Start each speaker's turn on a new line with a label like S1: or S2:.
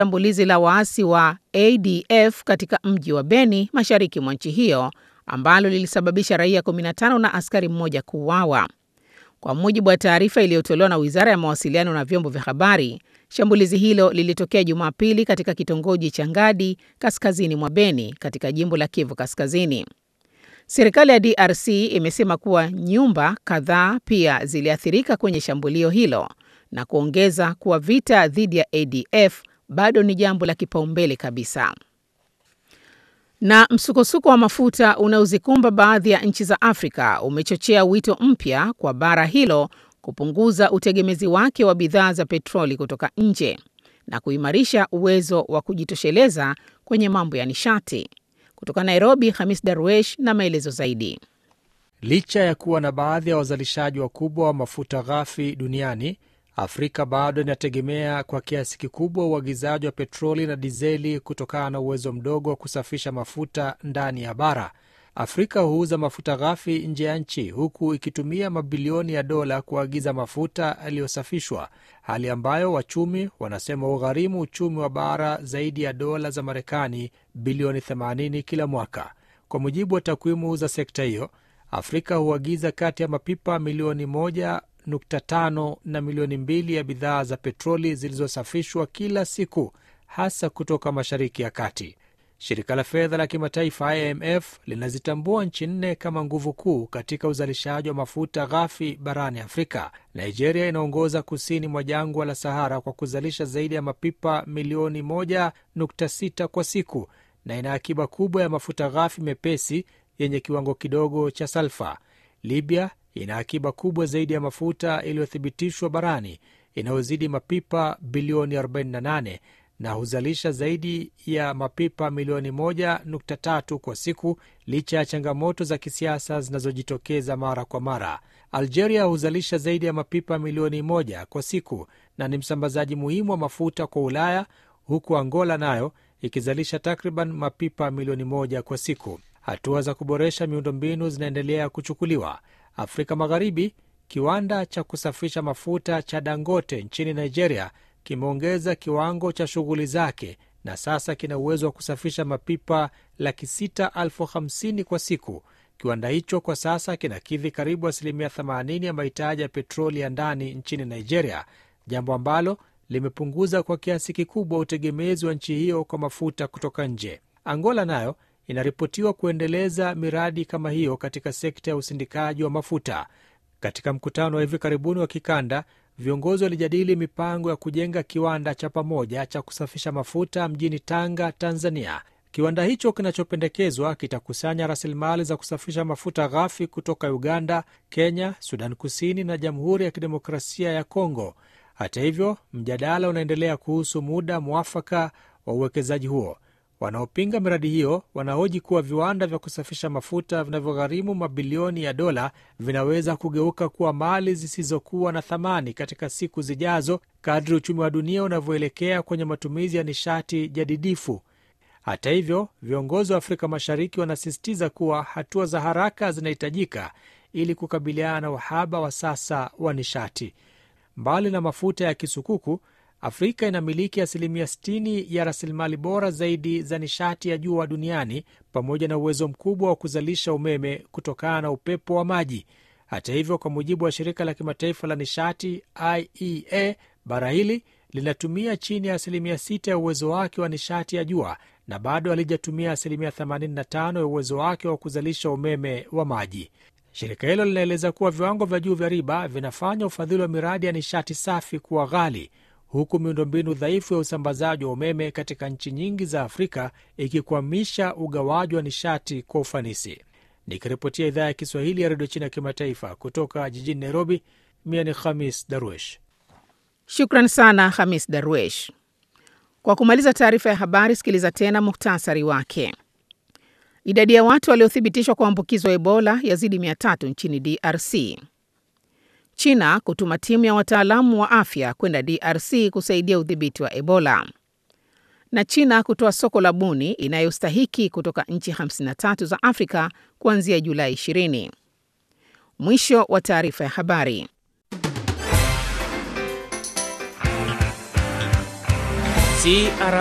S1: shambulizi la waasi wa ADF katika mji wa Beni mashariki mwa nchi hiyo ambalo lilisababisha raia 15 na askari mmoja kuuawa. Kwa mujibu wa taarifa iliyotolewa na Wizara ya Mawasiliano na Vyombo vya Habari, shambulizi hilo lilitokea Jumapili katika kitongoji cha Ngadi kaskazini mwa Beni katika jimbo la Kivu Kaskazini. Serikali ya DRC imesema kuwa nyumba kadhaa pia ziliathirika kwenye shambulio hilo na kuongeza kuwa vita dhidi ya ADF bado ni jambo la kipaumbele kabisa. Na msukosuko wa mafuta unaozikumba baadhi ya nchi za Afrika umechochea wito mpya kwa bara hilo kupunguza utegemezi wake wa bidhaa za petroli kutoka nje na kuimarisha uwezo wa kujitosheleza kwenye mambo ya nishati. Kutoka Nairobi, Hamis Darwesh na maelezo zaidi.
S2: Licha ya kuwa na baadhi ya wazalishaji wakubwa wa mafuta ghafi duniani, Afrika bado inategemea kwa kiasi kikubwa uagizaji wa petroli na dizeli kutokana na uwezo mdogo wa kusafisha mafuta ndani ya bara. Afrika huuza mafuta ghafi nje ya nchi huku ikitumia mabilioni ya dola kuagiza mafuta yaliyosafishwa, hali ambayo wachumi wanasema ugharimu uchumi wa bara zaidi ya dola za Marekani bilioni 80 kila mwaka. Kwa mujibu wa takwimu za sekta hiyo, Afrika huagiza kati ya mapipa milioni 1.5 na milioni mbili ya bidhaa za petroli zilizosafishwa kila siku, hasa kutoka Mashariki ya Kati. Shirika la fedha la kimataifa IMF linazitambua nchi nne kama nguvu kuu katika uzalishaji wa mafuta ghafi barani Afrika. Nigeria inaongoza kusini mwa jangwa la Sahara kwa kuzalisha zaidi ya mapipa milioni 1.6 kwa siku na ina akiba kubwa ya mafuta ghafi mepesi yenye kiwango kidogo cha salfa. Libya ina akiba kubwa zaidi ya mafuta iliyothibitishwa barani inayozidi mapipa bilioni 48 na huzalisha zaidi ya mapipa milioni 1.3 kwa siku licha ya changamoto za kisiasa zinazojitokeza mara kwa mara. Algeria huzalisha zaidi ya mapipa milioni moja kwa siku na ni msambazaji muhimu wa mafuta kwa Ulaya, huku Angola nayo ikizalisha takriban mapipa milioni moja kwa siku. Hatua za kuboresha miundombinu zinaendelea kuchukuliwa. Afrika Magharibi, kiwanda cha kusafisha mafuta cha Dangote nchini Nigeria kimeongeza kiwango cha shughuli zake na sasa kina uwezo wa kusafisha mapipa laki sita elfu hamsini kwa siku. Kiwanda hicho kwa sasa kinakidhi karibu asilimia 80 ya mahitaji ya petroli ya ndani nchini Nigeria, jambo ambalo limepunguza kwa kiasi kikubwa utegemezi wa nchi hiyo kwa mafuta kutoka nje. Angola nayo inaripotiwa kuendeleza miradi kama hiyo katika sekta ya usindikaji wa mafuta. Katika mkutano wa hivi karibuni wa kikanda viongozi walijadili mipango ya kujenga kiwanda cha pamoja cha kusafisha mafuta mjini Tanga, Tanzania. Kiwanda hicho kinachopendekezwa kitakusanya rasilimali za kusafisha mafuta ghafi kutoka Uganda, Kenya, Sudan Kusini na Jamhuri ya Kidemokrasia ya Kongo. Hata hivyo, mjadala unaendelea kuhusu muda mwafaka wa uwekezaji huo. Wanaopinga miradi hiyo wanahoji kuwa viwanda vya kusafisha mafuta vinavyogharimu mabilioni ya dola vinaweza kugeuka kuwa mali zisizokuwa na thamani katika siku zijazo kadri uchumi wa dunia unavyoelekea kwenye matumizi ya nishati jadidifu. Hata hivyo, viongozi wa Afrika Mashariki wanasisitiza kuwa hatua za haraka zinahitajika ili kukabiliana na uhaba wa sasa wa nishati. Mbali na mafuta ya kisukuku Afrika inamiliki asilimia 60 ya rasilimali bora zaidi za nishati ya jua duniani pamoja na uwezo mkubwa wa kuzalisha umeme kutokana na upepo wa maji. Hata hivyo, kwa mujibu wa shirika la kimataifa la nishati IEA, bara hili linatumia chini ya asilimia 6 ya uwezo wake wa nishati ya jua na bado halijatumia asilimia 85 ya uwezo wake wa kuzalisha umeme wa maji. Shirika hilo linaeleza kuwa viwango vya juu vya riba vinafanya ufadhili wa miradi ya nishati safi kuwa ghali huku miundombinu dhaifu ya usambazaji wa umeme katika nchi nyingi za Afrika ikikwamisha ugawaji wa nishati kwa ufanisi. Nikiripotia idhaa ya Kiswahili ya redio China ya kimataifa kutoka jijini Nairobi, mia ni Khamis Darwesh.
S1: Shukran sana Hamis Darwesh. Kwa kumaliza taarifa ya habari, sikiliza tena muhtasari wake. Idadi ya watu waliothibitishwa kuambukizwa Ebola yazidi mia tatu nchini DRC. China kutuma timu ya wataalamu wa afya kwenda DRC kusaidia udhibiti wa Ebola. Na China kutoa soko la buni inayostahiki kutoka nchi 53 za Afrika kuanzia Julai 20. Mwisho wa taarifa ya habari.
S3: CR